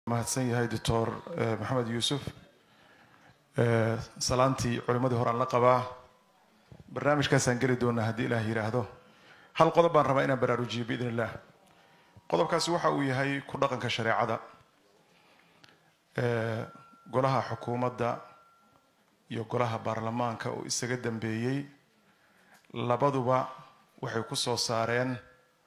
mahadsan yahay doctor maxamed yuusuf salaantii culimadii hore aan la qabaa barnaamijkaasaan geli doonaa haddii ilaah yidhaahdo hal qodob baan rabaa inaan baraarujiyo biidn illah qodobkaasi waxa uu yahay ku dhaqanka shareecada golaha xukuumadda iyo golaha baarlamaanka oo isaga dambeeyey labaduba waxay ku soo saareen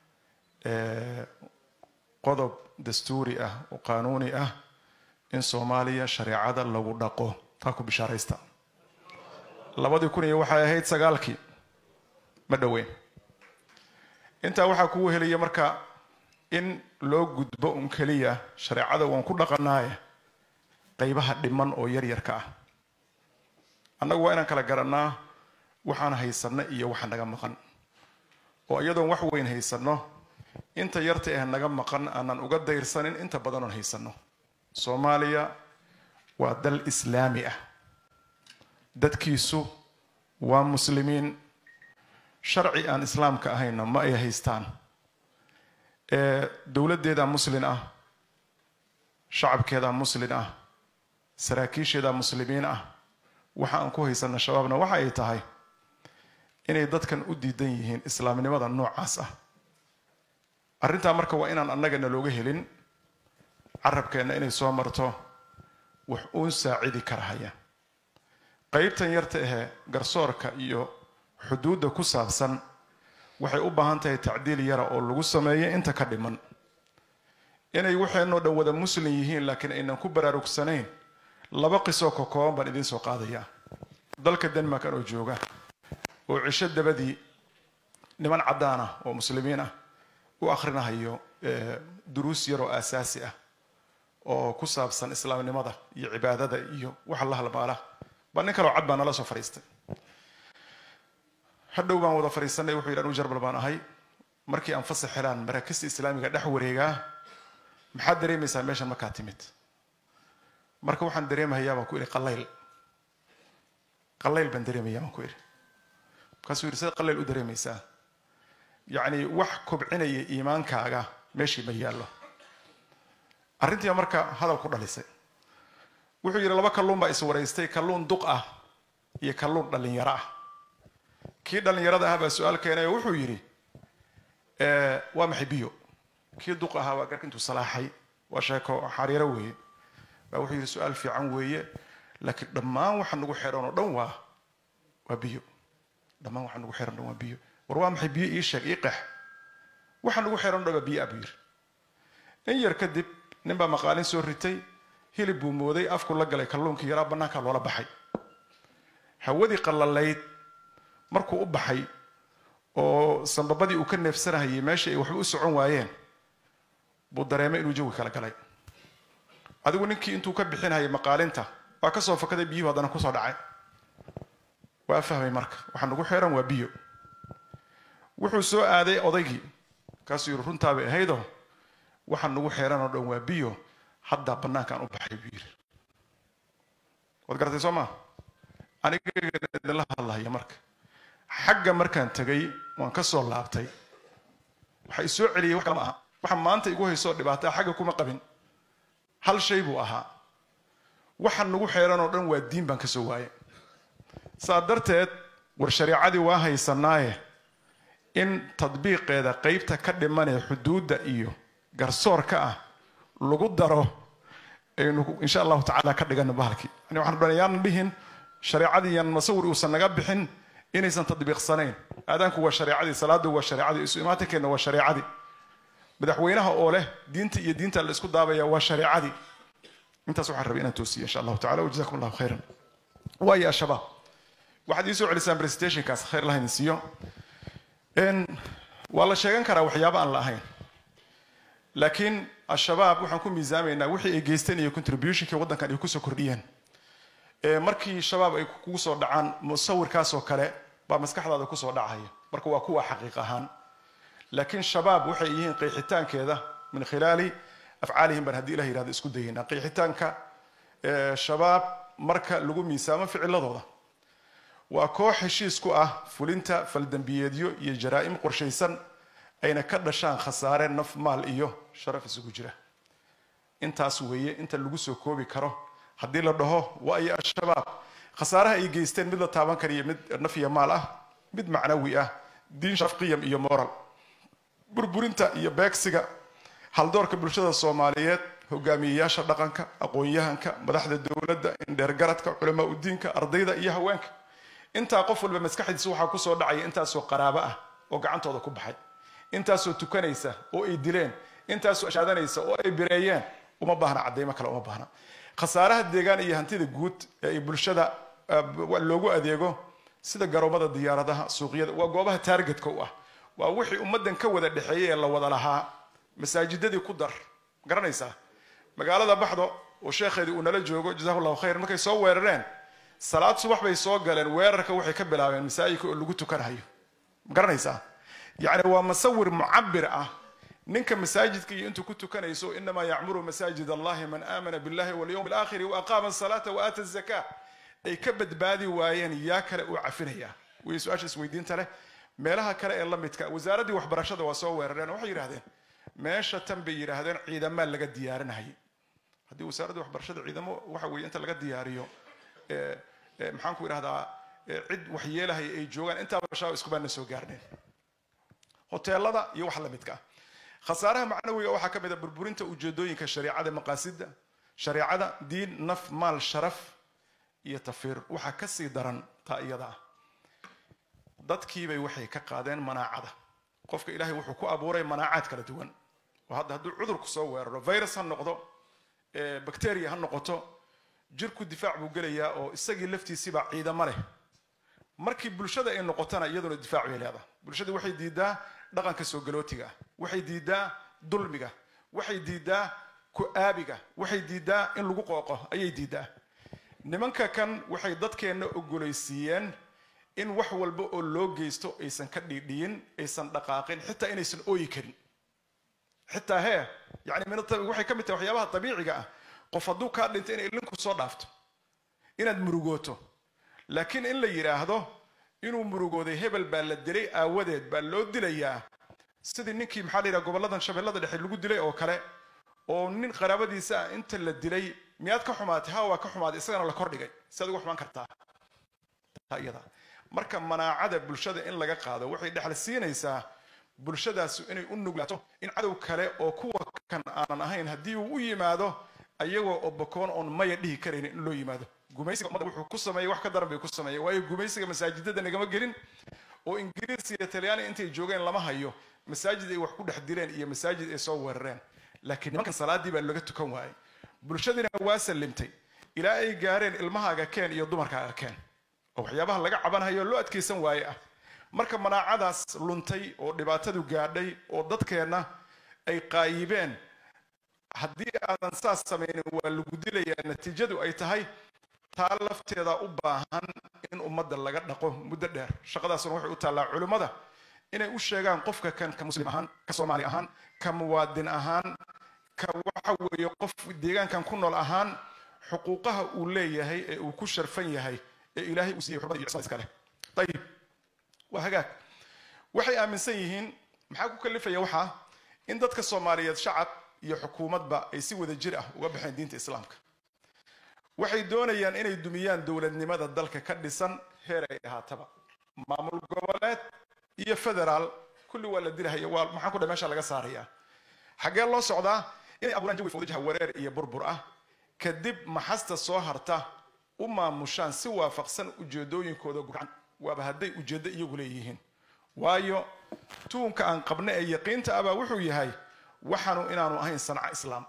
qodob dastuuri ah oo qaanuuni ah in soomaaliya shareecada lagu dhaqo taa ku bishaaraysta labadii kun iyo waxay ahayd sagaalkii ma dhoweyn intaa waxaa kugu helaya marka in loo gudbo un keliya shareecada waan ku dhaqanaaye qaybaha dhiman oo yaryarka ah annagu waa inaan kala garannaa waxaan haysanno iyo waxa naga maqan oo iyadoon wax weyn haysanno inta yarta ah naga maqan aanan uga dayrsanin inta badanoon haysanno soomaaliya waa dal islaami ah dadkiisu waa muslimiin sharci aan islaamka ahayna ma ay haystaan dowladdeedaa muslin ah shacabkeedaa muslin ah saraakiisheedaa muslimiin ah waxa aan ku haysanna shabaabna waxa ay tahay inay dadkan u diidan yihiin islaamnimada noocaas ah arrintaa marka waa inaan annagana looga helin carabkeenna inay soo marto wax uun saacidi karahaya qaybtan yarta ahee garsoorka iyo xuduudda ku saabsan waxay u baahan tahay tacdiil yara oo lagu sameeyo inta ka dhiman inay waxeenoo dhan wada muslim yihiin laakiin aynan ku baraarugsanayn laba qisoo ka kooban baan idiin soo qaadayaa dalka denmark anoo jooga oo cisho dabadii niman caddaan ah oo muslimiin ah u akhrinahayo duruus yaroo aasaasi ah oo ku saabsan islaamnimada iyo cibaadada iyo waxa la halmaala baa nin kaloo cad baa nala soo fadhiistay hadhow baan wada fadhiisanay wuxuu yidhi anu jarbal baan ahay markii aan fasax helaan maraakista islaamiga dhex wareegaa maxaad dareemaysaa meeshan markaa timid marka waxaan dareemahayaa baan ku idhi qalayl qalayl baan dareemayaa baan ku idhi markaasuu yidhi sida qalayl u dareemaysaa yacni wax kobcinaya iimaankaaga meeshii ma yaallo arrintii marka hadal ku dhalisay wuxuu yidhi laba kalluun baa iswaraystay kalluun duq ah iyo kalluun dhallinyaro ah kii dhallinyarada ah baa su-aal keenay oo wuxuu yidhi waa maxay biyo kii duq ahaa waa garka intuu salaaxay waa sheeko xariiro weeye baa wuxuu yidhi su-aal fiican weeye laakiin dhammaan waxa nagu xeran oo dhan waa waa biyo dhammaan waxa nagu xeran o dhan waa biyo war waa maxay biyo ii sheeg ii qex waxa nagu xeran o dhan waa biyo ah buu yidhi in yar kadib nin baa maqaalin soo ritay hilib buu mooday afku la galay kalluunkii yaraa bannaankaa loola baxay hawadii qallalayd markuu u baxay oo sambabadii uu ka neefsanahayay meeshii ay waxba u socon waayeen buu dareemay inuu jawi kala galay adigu ninkii intuu ka bixinayay maqaalinta waa ka soo fakaday biyuhu haddana kusoo dhacay waa fahmay marka waxaa nagu xeeran waa biyo wuxuu soo aaday odaygii kaasuu yidhi runtaabay ahaydoo waxaa nagu xeeran oo dhan waa biyo haddaa bannaankaan u baxay buu yidhi waad garatay soo maa aniga idinla hadlahaya marka xagga markaan tegay waan ka soo laabtay waxa i soo celiyay wax kale ma aha waxa maanta igu haysoo dhibaataa xagga kuma qabin hal shay buu ahaa waxa nagu xeeran oo dhan waa diin baan ka soo waayay saa darteed war shareecadii waa haysanaaye in tadbiiqeeda qeybta ka dhimanee xuduudda iyo garsoorka ah lagu daro aynu insha allahu tacaala ka dhigano bahalkii yani waxaan dhan yaanan dhihin shareecadiiyan masawir uusan naga bixin inaysan tadbiiqsanayn aadaanku waa shareecadii salaadu waa shareecadii isu imaatinkeena waa shareecadii madaxweynaha oo leh diinta iyo diinta la isku daabaya waa shareecadii intaas waxaan rabay inaan toosiyo insha allahu tacala wajazakum allahu khayran waayo al-shabaab waxaad ii soo celisaan presentationkaas khayr lahaydin siiyo waa la sheegan karaa waxyaaba aan la ahayn laakiin al-shabaab waxaan ku miisaamaynaa wixii ay geysteen iyo contributionka waddankan ay kusoo kordhiyeen markii shabaab ay kugu soo dhacaan musawirkaasoo kale baa maskaxdaada kusoo dhacaya marka waa kuwa xaqiiq ahaan laakiin shabaab waxay yihiin qeexitaankeeda min khilaali afcaalihim baan haddii ilah yihahdo isku dayaynaa qeexitaanka shabaab marka lagu miisaamo ficiladooda waa koox heshiis ku ah fulinta faldembiyeedyo iyo jaraa'im qorshaysan ayna ka dhashaan khasaare naf maal iyo sharaf isugu jira intaas weeye inta lagu soo koobi karo haddii la dhaho waa iyo al-shabaab khasaaraha ay geysteen mid la taaban kariyo mid naf iyo maal ah mid macnawi ah diin sharaf qiyam iyo moral burburinta iyo beegsiga haldoorka bulshada soomaaliyeed hogaamiyeyaasha dhaqanka aqoon-yahanka madaxda dowladda indheergaradka culamaa udiinka ardayda iyo haweenka intaa qof walba maskaxdiisa waxaa kusoo dhacaya intaasoo qaraabo ah oo gacantooda ku baxay intaasoo tukanaysa oo ay dileen intaasoo ashaadanaysa oo ay bireeyeen uma baahna cadaymo kale uma baahna khasaaraha deegaan iyo hantida guud ee ay bulshada loogu adeego sida garoomada diyaaradaha suuqyada waa goobaha taargetka u ah waa wixii ummaddan ka wada dhexeeyay ee la wada lahaa masaajidadii ku dar garanaysaa magaalada baxdo oo sheekheedii uu nala joogo jazahu llahu khayr markay soo weerareen salaad subax bay soo galeen weerarka waxay ka bilaabeen masaajidka oo lagu tukanhayo ma garanaysaa yacni waa musawir mucabir ah ninka masaajidka iyo intuu ku tukanayso inamaa yacmuru masaajid allahi man aamana billahi walyowm alaakhiri wa aqaama asalaata wa aata azaka ay ka badbaadi waayeen yaa kale uu cafinaya way su-aasha isweydiinta leh meelaha kale ee la midka wasaaraddii waxbarashada waa soo weerareen waxay yidhahdeen meesha tan bay yidhaahdeen ciidamaa laga diyaarinahayay haddii wasaaraddii waxbarashada ciidamo waxa weeye inta laga diyaariyo maxaan ku idhahdaa cid waxyeelahaya ay joogaan intaaba shaab iskubaana soo gaarneen hoteelada iyo wax la midka ah khasaaraha macnawiga waxaa ka mid a burburinta ujeedooyinka shareicada maqaasida shareecada diin naf maal sharaf iyo tafiir waxaa kasii daran taa iyada ah dadkiibay waxay ka qaadeen manaacada qofka ilaahay wuxuu ku abuuray manaacaad kala duwan oo hadda hadduu cudurku soo weeraro virus ha noqdo bacteria ha noqoto jirku difaac buu gelayaa oo isagii laftiisiibaa ciidamo leh markii bulshada ay noqotona iyaduna difaac bay leedahay bulshadii waxay diidaa dhaqanka soo galootiga ah waxay diidaa dulmiga waxay diidaa ku-aabiga waxay diidaa in lagu qooqo ayay diidaa nimanka kan waxay dadkeenna ogolaysiiyeen in wax walba oo loo geysto aysan ka dhiidhiyin aysan dhaqaaqin xitaa inaysan ooyi karin xitaa hee yani waxay ka mid tahay waxyaabaha dabiiciga ah qof hadduu kaa dhinto inay ilinku soo dhaafto inaad murugooto laakiin in la yidhaahdo inuu murugooday hebel baa la dilay aawadeed baa loo dilayaa sidii ninkii maxaa la yidhaha gobolladan shabeellada dhexe lagu dilay oo kale oo nin qaraabadiisa ah inta la dilay miyaad ka xumaatay ha waa ka xumaaday isagana la kordhigay si aad uga xumaan kartaa iyada marka manaacada bulshada in laga qaado waxay dhexal siinaysaa bulshadaasu inay u nuglaato in cadow kale oo kuwa kan aanan ahayn haddii uu u yimaado ayagoo obokoon oon maya dhihi karaynin in loo yimaado gumaysiga ummadda wuxuu ku sameeyey wax ka daran bay ku sameeyeen waayo gumaysiga masaajidada nagama gelin oo ingiriis iyo talyaani intay joogeen lama hayo masaajid ay wax ku dhex dileen iyo masaajid ay soo weerareen laakiin nimankan salaadii baa laga tukan waayey bulshadiina waa sallimtay ilaa ay gaareen ilmahaaga keen iyo dumarkaaga keen oo waxyaabaha laga cabanhayo loo adkaysan waaye ah marka manaacadaas luntay oo dhibaatadu gaadhay oo dadkeenna ay qaayibeen haddii aadan saas samaynin waa lagu dilayaa natiijadu ay tahay taa lafteeda u baahan in ummadda laga dhaqo muddo dheer shaqadaasuna waxay u taallaa culimmada inay u sheegaan qofka kan ka muslim ahaan ka soomaali ahaan ka muwaadin ahaan ka waxa weeye qof deegaankan ku nool ahaan xuquuqaha uu leeyahay ee uu ku sharfan yahay ee ilaahay uu siiyey xurmada iyo cismada iska leh ayib waa hagaag waxay aaminsan yihiin maxaa ku kalifaya waxaa in dadka soomaaliyeed shacab iyo xukuumadba ay si wada jir ah uga baxeen diinta islaamka waxay doonayaan inay dumiyaan dowladnimada dalka ka dhisan heer ay ahaataba maamul goboleed iyo federaal kulli waa la dilahaya waa maxaan ku dha meesha laga saarayaa xaggee loo socdaa inay abuuraan jawi fawdajaha wareer iyo burbur ah kadib maxasta soo harta u maamushaan si waafaqsan ujeedooyinkooda gurcan waaba hadday ujeeddo iyagu leeyihiin waayo tuunka aan qabna ee yaqiinta abaa wuxuu yahay waxaanu inaanu ahayn sanco islaam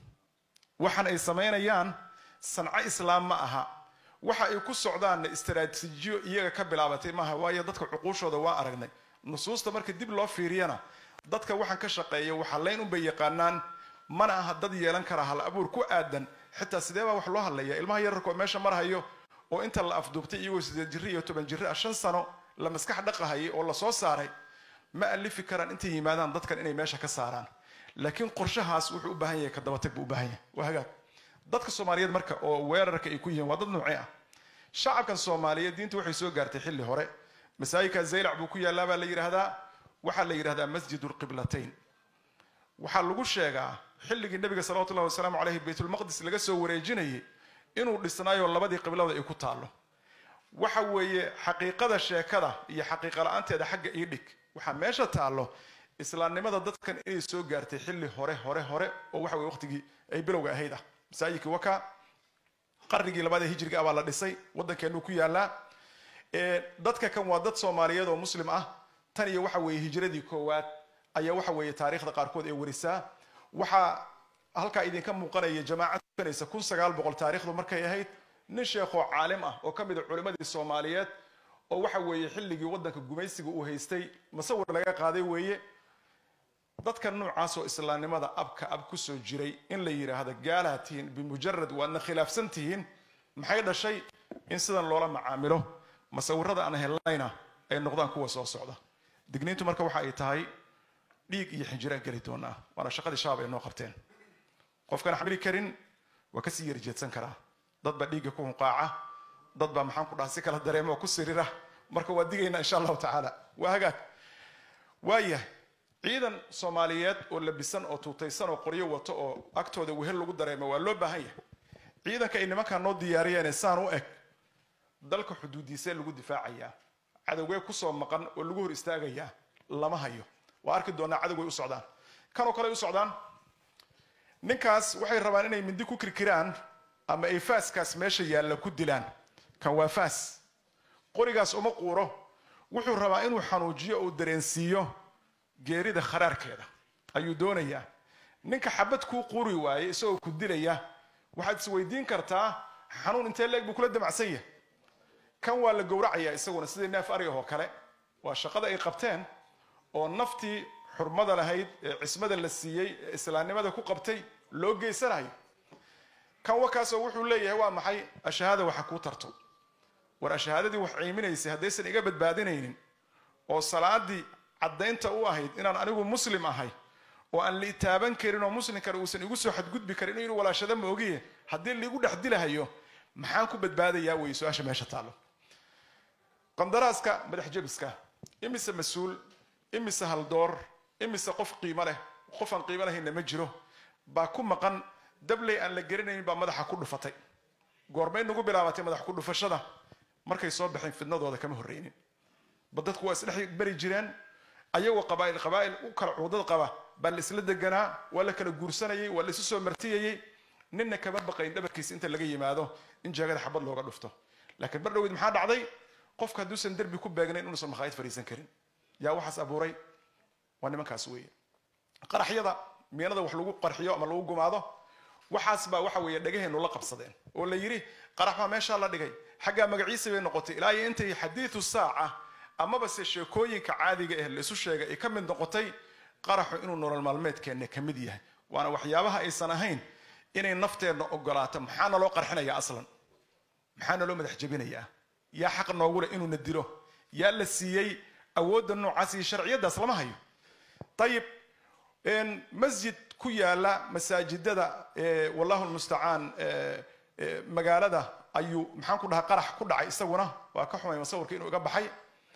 waxaan ay samaynayaan sanco islaam ma aha waxa ay ku socdaanna istaraatiijiyo iyaga ka bilaabatay maaha waayo dadka cuquushooda waa aragnay nusuusta marka dib loo fiiriyana dadka waxaan ka shaqeeya waxalayn unbay yaqaanaan mana aha dad yeelan kara hal abuur ku aadan xitaa sidee baa wax loo hadlaya ilmaha yararka oo meesha marhayo oo inta la afduubtay iyagoo sideed jirri iyo toban jirri ah shan sano la maskax dhaqahayay oo lasoo saaray ma alifi karaan intay yimaadaan dadkan inay meesha ka saaraan laakiin qorshahaas wuxuu u baahan yahay ka dabatag buu u baahan yahay waa hagaag dadka soomaaliyeed marka oo weerarka ay ku yihiin waa dad noocee ah shacabkan soomaaliyeed diinta waxay soo gaartay xilli hore masaajidka zaylac buu ku yaallaa baa la yidhaahdaa waxaa la yidhahdaa masjid lqiblatayn waxaa lagu sheegaa xilligii nebiga salawatullahi wasalaamu caleyhi baytulmaqdis laga soo wareejinayay inuu dhisnaayo labadii qiblada ay ku taallo waxa weeye xaqiiqada sheekada iyo xaqiiqa la-aanteeda xagga ii dhig waxaa meesha taallo islaamnimada dadkan inay soo gaartay xilli hore hore hore oo waxa weye waqtigii ay bilowga ahayd ah masaajidkii waka qarnigii labaad ee hijriga ah baa la dhisay waddankeenuu ku yaalaa dadka kan waa dad soomaaliyeed oo muslim ah tan iyo waxa weeye hijradii koowaad ayaa waxa weeye taariikhda qaarkood ee warisaa waxaa halkaa idinka muuqanaya jamaacad tukanaysa kun sagaal boqol taarikhdu markay ahayd nin sheekhoo caalim ah oo ka mid a culimmadii soomaaliyeed oo waxa weeye xilligii waddanka gumaysiga uu haystay masawir laga qaaday weeye dadka noocaas oo islaamnimada abka ab kusoo jiray in la yidhaahdo gaalaha tihiin bimujarad waadna khilaafsan tihiin maxay dhashay in sidan loola macaamilo masawirada aan hellayna ay noqdaan kuwa soo socda digniintu marka waxa ay tahay dhiig iyo xinjiraan geli doonaa waana shaqadii shabaab ay noo qabteen qofkaan xamili karin waa kasii yarjeedsan karaa dad baa dhiigga ku hunqaaca dad baa maxaan ku dhaha si kala dareema oo ku sirira marka waa digaynaa insha allahu tacaala waa hagaag waayahay ciidan soomaaliyeed oo labisan oo tuutaysan oo qoryo wato oo agtooda wehel lagu dareemo waa loo baahan yahay ciidanka ay nimankaa noo diyaariyeene saan u eg dalka xuduudiisee lagu difaacayaa cadowgee kusoo maqan oo lagu hor istaagayaa lama hayo waa arki doonaa cadowgay u socdaan kanoo kale u socdaan ninkaas waxay rabaan inay mindi ku kirkiraan ama ay faaskaas meesha yaalla ku dilaan kan waa faas qorigaas uma quuro wuxuu rabaa inuu xanuujiyo uu dareensiiyo geerida kharaarkeeda ayuu doonayaa ninka xabad kuu quuri waaye isagoo ku dilaya waxaad isweydiin kartaa xanuun intee leeg buu kula damacsan yahay kan waa la gowracayaa isaguna sidii neef ariga oo kale waa shaqada ay qabteen oo naftii xurmada lahayd ee cismada la siiyey ee islaamnimada ku qabtay loo geysanayo kan wakaasoo wuxuu leeyahay waa maxay ashahaada waxa kuu tarto war ashahaadadii wax ciiminaysay haddaysan iga badbaadinaynin oo salaadii caddaynta u ahayd inaan anigu muslim ahay oo aan la taaban karin oo muslim kale uusan igu soo xadgudbi karin inuu walaashada ma ogiye haddii laigu dhex dilahayo maxaan ku badbaadayaa wey su-aasha meesha taallo qandaraaska madax jebiska imise mas-uul imise haldoor imise qof qiimo leh qof aan qiimo lahayna ma jiro baa ku maqan dabley aan la geranayn baa madaxa ku dhufatay goormay nagu bilaabatay madax ku dhufashada markay soo baxeen fidnadooda kama horreynin ba dadku waa isdhex beri jireen ayagoo qabaa'il qabaa'il u kala cuudad qaba baa la isla deganaa waa la kala guursanayay waa la isu soo martiyayey ninna kama baqayn dhabarkiisa inta laga yimaado in jeegada xabad looga dhufto laakiin bar dhaweyd maxaa dhacday qofka hadduusan derbi ku beegnayn inuusan makhaayid fadhiisan karin yaa waxaas abuuray waa nimankaas weeye qaraxyada miinada wax lagu qarxiyo ama lagu gumaado waxaas baa waxa weeye dhagaheenu la qabsadeen oo la yidhi qarax baa meeshaa la dhigay xaggaa magaciisa bay noqotay ilaa iyo intay xadiidu saaca amaba se sheekooyinka caadiga eh la isu sheegay ay ka mid noqotay qaraxu inuu nolol maalmeedkeenna ka mid yahay waana waxyaabaha aysan ahayn inay nafteenna ogolaato maxaana loo qarxinayaa aslan maxaana loo madax jebinayaa yaa xaq noogu leh inuuna dilo yaa la siiyey awoodda noocaas iyo sharciyadaas lama hayo ayib masjid ku yaala masaajidada wallahu lmustacaan magaalada ayuu maxaan ku dhahaa qarax ku dhacay isaguna waa ka xumay masawirka inuu iga baxay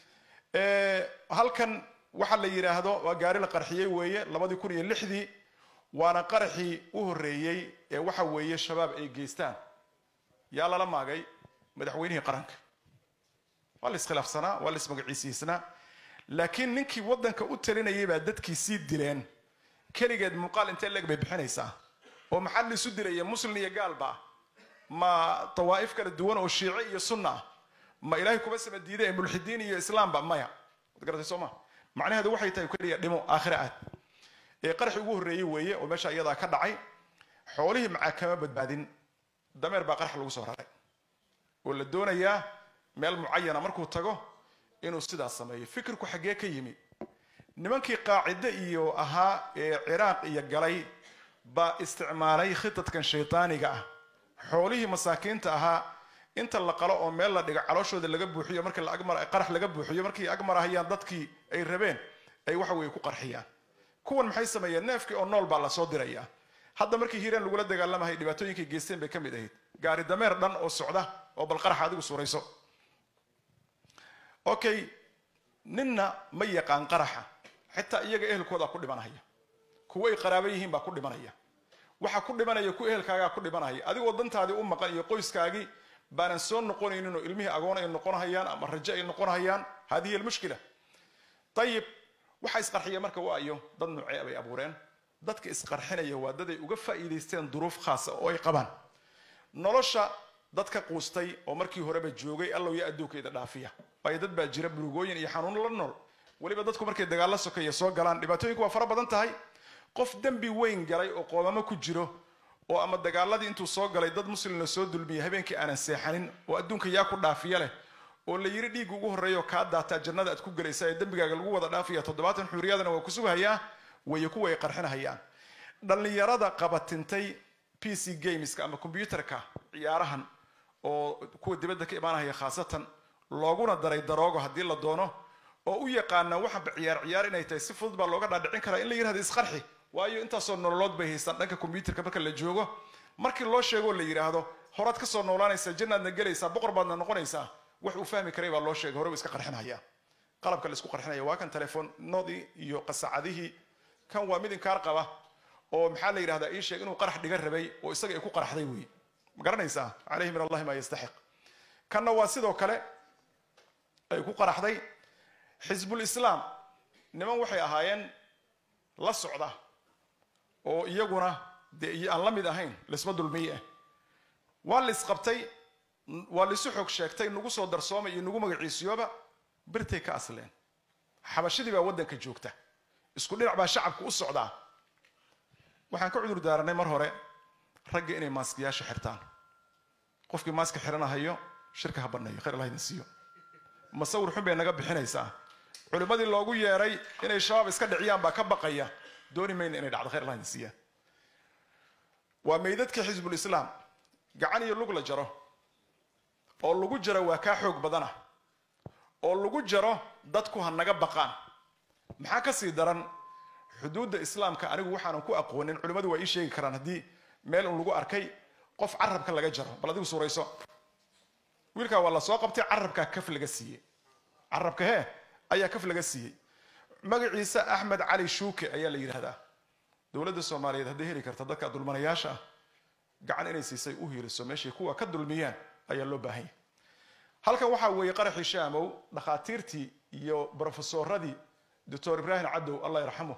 halkan waxa la yidhaahdo waa gaari la qarxiyey weeye labadii kun iyo lixdii waana qaraxii u horreeyey ee waxa weeye shabaab ay geystaan yaa lala maagay madaxweynihii qaranka waa la iskhilaafsanaa waa la ismagaciisiisnaa laakiin ninkii waddanka u talinayay baa dadkii sii dileen keligeed muuqaal intee leeg bay bixinaysaa oo maxaa laisu dilaya muslin iyo gaalba ma dawaa'if kala duwan oo shiice iyo sunna ah ma ilaahay kuba sama diida ee mulxidiin iyo islaamba maya wad garatay soo ma macnaheedu waxay tahay keliya dhimo aakhira aad ee qaraxii ugu horreeyey weeye oo meesha iyadaa ka dhacay xoolihii macaa kama badbaadin dameer baa qarax lagu soo raray oo la doonayaa meel mucayana markuu tago inuu sidaas sameeyo fikirku xaggee ka yimi nimankii qaacide iyo ahaa ee ciraaq iyo galay baa isticmaalay khitadkan shaydaaniga ah xoolihii masaakiinta ahaa inta la qalo oo meel la dhigo calooshooda laga buuxiyo markii qarax laga buuxiyo markii agmarahayaan dadkii ay rabeen ay waxa weye ku qarxiyaan kuwan maxay sameeyeen neefkii oo nool baa lasoo dirayaa hadda markii hiiraan lagula dagaalamahay dhibaatooyinkay geysteen bay ka mid ahayd gaari dameer dhan oo socda oo bal qarax adigu suurayso okay ninna ma yaqaan qaraxa xitaa iyaga ehelkooda ku dhimanahaya kuwo ay qaraabo yihiin baa ku dhimanaya waxa ku dhimanaya ku ehelkaagaa ku dhimanaya adigoo dantaadii u maqan iyo qoyskaagii baanan soo noqonaynin oo ilmihii agoon ay noqonhayaan ama rajo ay noqonhayaan hadihi almushkila ayib waxa isqarxiya marka waayo dad nuucee bay abuureen dadka isqarxinaya waa dad ay uga faa'iidaysteen duruuf khaasa oo ay qabaan nolosha dadka quustay oo markii horeba joogay allow ya adduunkayda dhaafiya waayo dad baa jira burugooyin iyo xanuuno la nool weliba dadku markay dagaalla sokeeya soo galaan dhibaatooyinku waa fara badan tahay qof dembi weyn galay oo qoomamo ku jiro oo ama dagaaladii intuu soo galay dad muslimna soo dulmiyay habeenkii aanan seexanin oo adduunka yaa ku dhaafiya leh oo la yiri dhiigga ugu horreeya oo kaa daataa jannada aad ku gelaysa ee dembigaaga lagu wada dhaafaya toddobaatan xuriyadana waa ku sughayaa wayo kuwa ay qarxinahayaan dhallinyarada qabatintay p c gameska ama combyuterka ciyaarahan oo kuwa dibadda ka imaanahaya khaasatan looguna daray daroogo haddii la doono oo u yaqaana waxanba ciyaar ciyaar inay tahay si fudud baa looga dhaadhicin karaa in la yirahdo isqarxi waayo intaasoo nololood bay haystaan dhanka combyuterka marka la joogo markii loo sheegoo la yidhaahdo horaad kasoo noolaanaysaa jannaadna gelaysaa boqor baadna noqonaysaa wax uu fahmi karay baa loo sheegay hore u iska qarxinhaya qalabka la isku qarxinaya waa kan telefoonadii iyo qasacadihii kan waa mid inkaar qaba oo maxaa la yidhahdaa ii sheeg inuu qarax dhiga rabay oo isaga ay ku qaraxday wey ma garanaysaa calayhi min allahi maa yastaxiq kanna waa sidoo kale ay ku qaraxday xisbul islaam niman waxay ahaayeen la socda oo iyaguna dee aan la mid ahayn laisma dulmiye ah waa la isqabtay waa laisu xog sheegtay nagu soo darsoomay iyo nagu magaciisiyooba birtay ka asleen xabashadii baa waddanka joogta isku dhinac baa shacabka u socdaa waxaan ka cudur daaranay mar hore ragga inay maaskiyaasha xirtaan qofkii maaska xiranahayo shirka ha banneeyo khayr allah idin siiyo masawir xun bay naga bixinaysaa culimmadii loogu yeeray inay shabaab iska dhiciyaan baa ka baqaya dooni mayna inay dhacdo khayr allah idin siiya waa meydadkii xisbul islaam gacan iyo lug la jaro oo lagu jaro waa kaa xoog badana oo lagu jaro dadku ha naga baqaan maxaa ka sii daran xuduudda islaamka anigu waxaanan ku aqoonin culimmadu waa ii sheegi karaan haddii meel un lagu arkay qof carabka laga jaro bal adigu suurayso wiilkaa waa la soo qabtay carabkaa kaf laga siiyey carabka hee ayaa kaf laga siiyey magaciisa axmed cali shuuke ayaa la yidhaahdaa dowladda soomaaliyeed hadday heli karta dadka dulmanayaasha ah gacan inay siisay u hiiliso meeshay kuwa ka dulmiyaan ayaa loo baahan yahay halkan waxaa weeye qaraxii shaamow dhakhaatiirtii iyo brofesoradii doctor ibraahim cadow allah yarxamu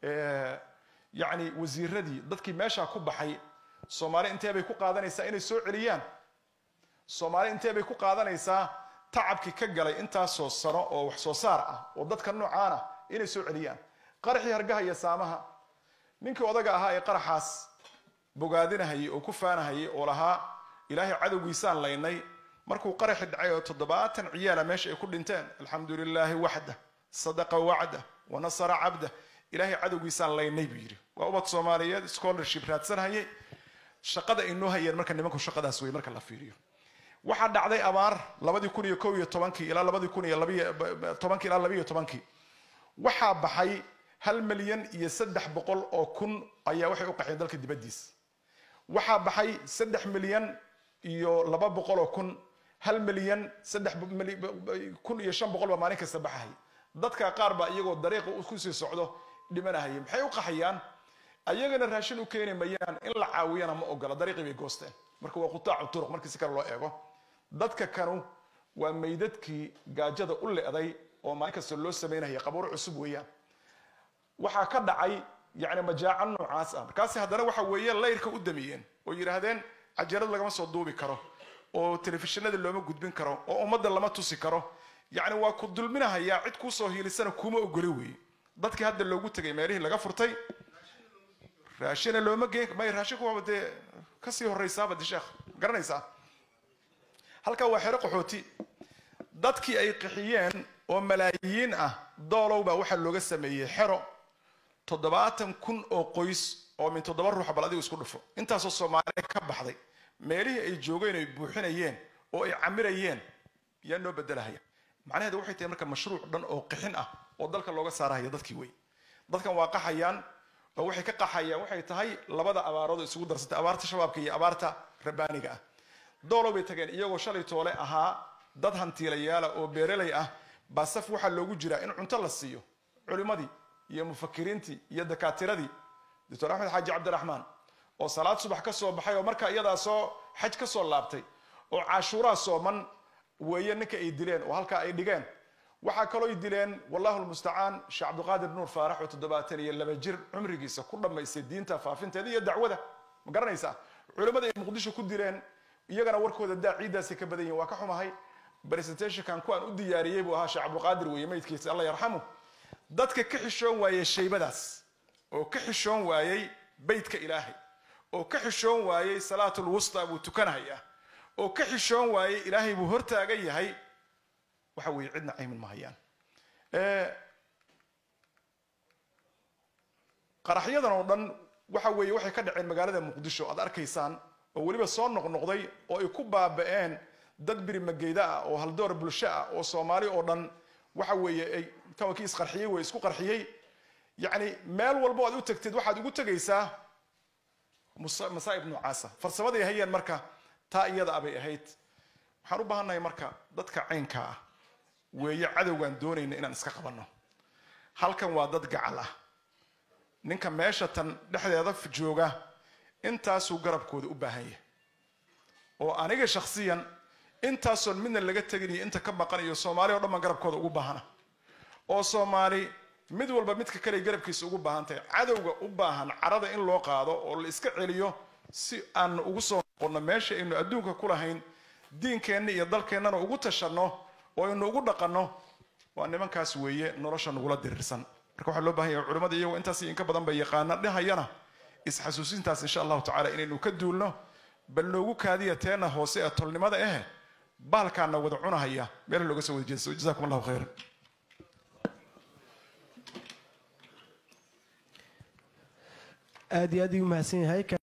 yacni wasiiradii dadkii meeshaa ku baxay soomaali intee bay ku qaadanaysaa inay soo celiyaan soomaali intee bay ku qaadanaysaa tacabkii ka galay intaasoo sano oo wax soo saar ah oo dadka noocaan ah inay soo celiyaan qaraxii hargaha iyo saamaha ninkii odaga ahaa ee qaraxaas bogaadinahayay oo ku faanahayay oo lahaa ilaahay cadowgiisaan laynay markuu qaraxi dhacay oo toddobaatan ciyaala meesha ay ku dhinteen alxamdu lilaahi waxda sadaqa wacda wa nasara cabda ilaahay cadowgiisaan laynay buu yidhi waa ubad soomaaliyeed scholarship raadsanhayay shaqada ay noo hayeen marka nimanku shaqadaas wey marka la fiiriyo waxaa dhacday abaar labadii kun iyo kow iyo tobankii ilaa labadii kun iyo labiyo tobankii ilaa labiyo tobankii waxaa baxay hal milyan iyo saddex boqol oo kun ayaa waxay u qaxeen dalka dibaddiisa waxaa baxay saddex milyan iyo laba boqol oo kun hal milyan saddex kun iyo shan boqol baa maalin kasta baxahay dadka qaar baa iyagoo dariiqa kusii socdo dhimanahaya maxay u qaxayaan ayagana raashin u keeni mayaan in la caawiyana ma ogola dariiqii bay goosteen marka waa qutaacu turuq markii si kale loo eego dadka kanu waa meydadkii gaajada u le'day oo maalin kasta loo samaynaya qabuuro cusub weeyaan waxaa ka dhacay yani majaaco noocaas ah markaasi haddana waxa weeye layrka u damiyeen oo yidhaahdeen cajarad lagama soo duubi karo oo telefishinada looma gudbin karo oo ummadda lama tusi karo yacni waa ku dulminahayaa cid kuusoo hiilisana kuma ogoli weeye dadkii hadda loogu tegay meelihii laga furtay raashina looma geen may raashinku waaba dee kasii horraysaaba de sheekh garanaysaa halkaa waa xero qaxooti dadkii ay qixiyeen oo malaayiin ah doolow baa waxaa looga sameeyey xero toddobaatan kun oo qoys oo min toddoba ruuxa bal adigu isku dhufo intaasoo soomaaliya ka baxday meelihii ay joogeen ay buuxinayeen oo ay camirayeen yaa noo bedelahaya macnaheedu waxay tahay marka mashruuc dhan oo qixin ah oo dalka looga saarahaya dadkii wey dadkan waa qaxayaan oo waxay ka qaxayaan waxay tahay labada abaarood isugu darsatay abaarta shabaabka iyo abaarta rabbaaniga ah doolow bay tageen iyagoo shalay toole ahaa dad hantiilayaala oo beeralay ah baa saf waxaa loogu jiraa in cunto la siiyo culimmadii iyo mufakiriintii iyo dakaatiradii doctor axmed xaaji cabdiraxmaan oo salaad subax ka soo baxay oo markaa iyadaa soo xaj ka soo laabtay oo cashuuraa sooman weeye ninka ay dileen oo halkaa ay dhigeen waxaa kaloo dileen wallahu lmustacaan sheekh cabdiqaadir nuur faarax oo toddobaatan iyo laba jir cumrigiisa ku dhammaystay diinta faafinteeda iyo dacwada ma garanaysaa culimmada ay muqdisho ku dileen iyagana warkooda daa ciiddaasay ka badan yihin waa ka xumahay presentationkan kuwaan u diyaariyey buu ahaa sheekh cabdiqaadir weeye meydkiisa alla yarxamu dadka ka xishoon waayey shaybadaas oo ka xishoon waayey beytka ilaahay oo ka xishoon waayey salaatul wusta buu tukanhayaa oo ka xishoon waayey ilaahay buu hortaagan yahay waxa weeye cidna caymin ma hayaan qaraxyadan oo dhan waxa weeye waxay ka dhaceen magaalada muqdisho aad arkaysaan oo weliba soo noqnoqday oo ay ku baaba'een dad birimageyda ah oo haldoor bulsho ah oo soomaali oo dhan waxa weeye ay tawankii isqarxiyey way isku qarxiyey yacni meel walbo aad u tagtid waxaad ugu tegaysaa masaa'ib noocaasa farsamaday hayeen marka taa iyada abay ahayd waxaan u baahannahay marka dadka caynka ah weeye cadowgaan doonayna inaan iska qabanno halkan waa dad gacal ah ninka meesha tan dhexdeeda jooga intaasuu garabkooda u baahan yahay oo aniga shakhsiyan intaasoon midna laga tegin iyo inta ka maqan iyo soomaali o dhan baan garabkooda ugu baahana oo soomaali mid walba midka kale garabkiisa ugu baahan tahay cadowga u baahan carada in loo qaado oo la iska celiyo si aan ugu soo noqonno meesha aynu adduunka ku lahayn diinkeenna iyo dalkeennana ugu tashanno oo aynu ugu dhaqanno waa nimankaas weeye nolosha nagula diriirsan marka waxaa loo bahan yahay culimmada iyagoo intaas inka badan bay yaqaana dhehayana isxasuusintaas insha allahu tacala inaynu ka duulno bal noogu kaadiya teena hoose ee tolnimada eh baalkaana wada cunahaya meel looga soo wada jeesto jazakum allahu khayran aad iyo aad ayuu mahadsan yahay